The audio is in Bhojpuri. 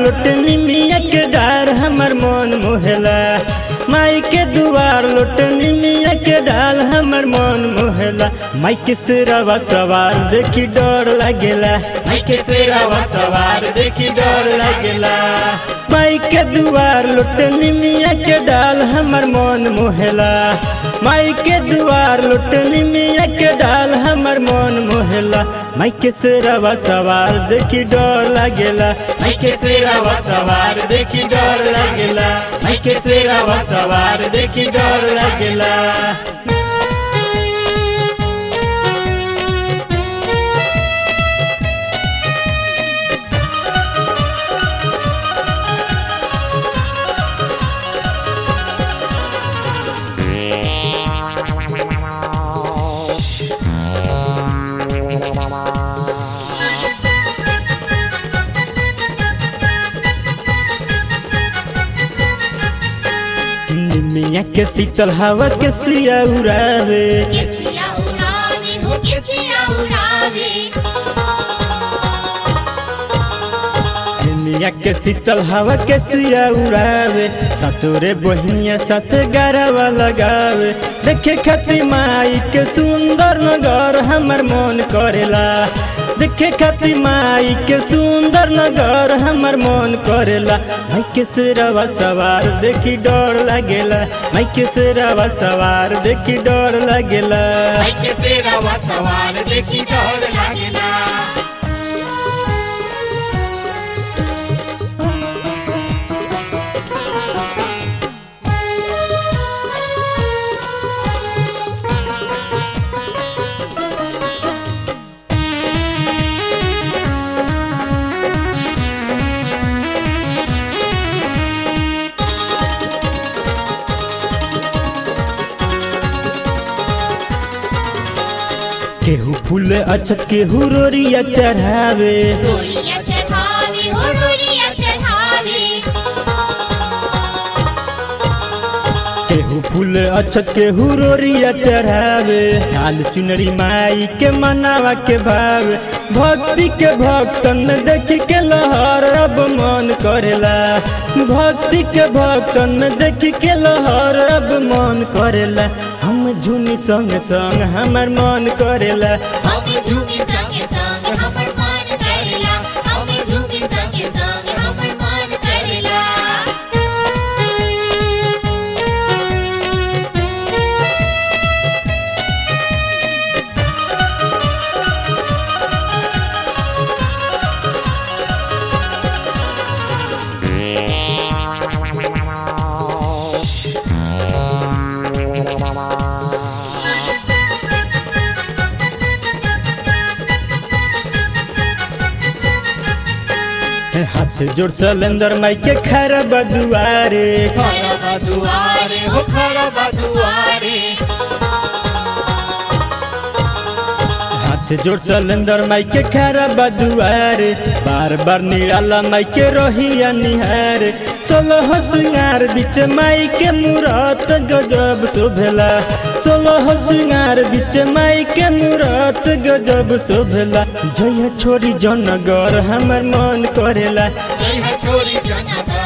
लोट निमिया के डार हमर मन मोहला माई के दुआर लोट निमिया के डाल हमर मन मोहला माई के सिरवा सवार देखी डर लागेला माई के सेरावा सवार देखी डर लगेला माई के दुआर लोट निमिया के डाल हमर मन मोहला माई के दुआर लोट निमिया के डाल हमर मन मोहला माई के सिरवा सवार देखी डर लागेला माई के सेरावा सवार देखी डर लगेला माई के सेरावा सवार देखी डर लगेला निमिया के शीतल हवा के सिया उड़ावे किसिया उड़ावे हो किसिया उड़ावे निमिया के शीतल हवा के सिया उड़ावे सतोरे बहिनिया साथ गरवा लगावे देखे खती माई के सुंदर नगर हमर मन करेला देखे खती माई के सुंदर नगर हमर मन करेला माई के सिरवा सवार देखी डर लागेला माई के सिरवा सवार देखी डर लागेला माई के सेरावा सवार देखी डर लगेला केहू फूल अछत केहू रोरिया चढ़ावे रोरिया चढ़ावे हो रोरिया चढ़ावे केहू फूल अछत केहू रोरिया चढ़ावे लाल चुनरी माई के मनावा के भावे भक्ति के भक्तन में देख के लहर अब मन करेला भक्ति के भक्तन में देख के लहर अब मन करेला हम झूमी संग संग हमर मन करेला हमें झूमे संगे संग हमर मन करेला हमें झूमे संगे संग हमर मन करेला हाथ जोड़ सलेंदर माई के खरा बदुआरे खड़ा बदुआरे हो खड़ा बदुआरे हाथ जोड़ सलेंदर माई के खरा बदुआरे बार बार निराला माई के रोहिया निहार सोलह सिंगार बीच माई के मूरत गजब शोभेला सोलह सिंगार बीच माई के मूरत गजब शोभेला जय छोरी जनगर हमर मन करेला जय छोरी जनगर